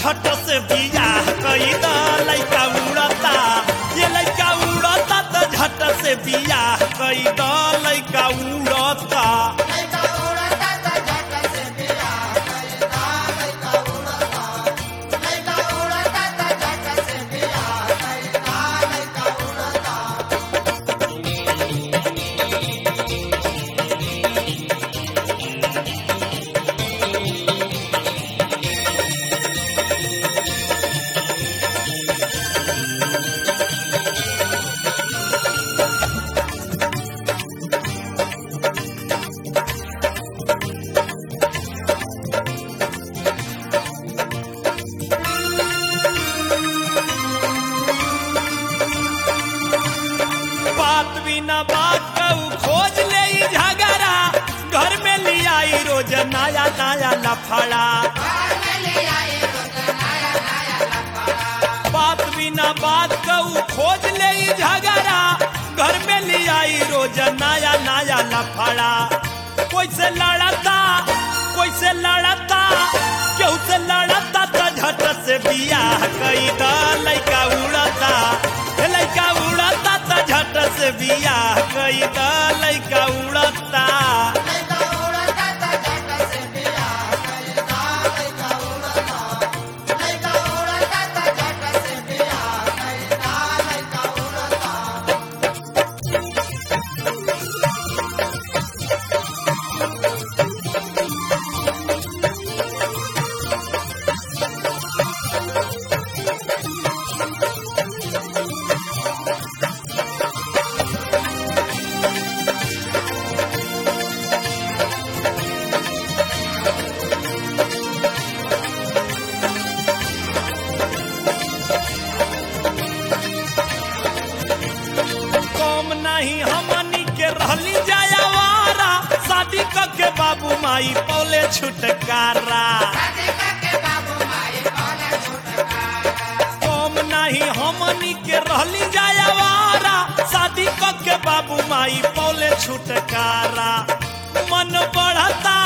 झट से बियाह कई द लइका उड़ता ये लइका उड़ता त झट से बियाह कई द लइका उड़ता बात बिना बात कहू खोज ले ई झगड़ा घर में लियाई रोज नया नया लफड़ा बात बिना बात कहू खोज ले ई झगड़ा घर में लियाई रोज नया नया लफड़ा कोई से लड़ता कोई से लड़ता केहू से लड़ता त झट से बियाह कई द लइका उड़ता हे लइका उड़ता त झट से बियाह कई द लइका उड़ता कम नहीं हमनी के रहली जायावारा शादी क के बाबू माई पौले छुटकारा कम नहीं हमनी के रहली जायावारा शादी क के बाबू माई पौले छुटकारा मन बढ़ता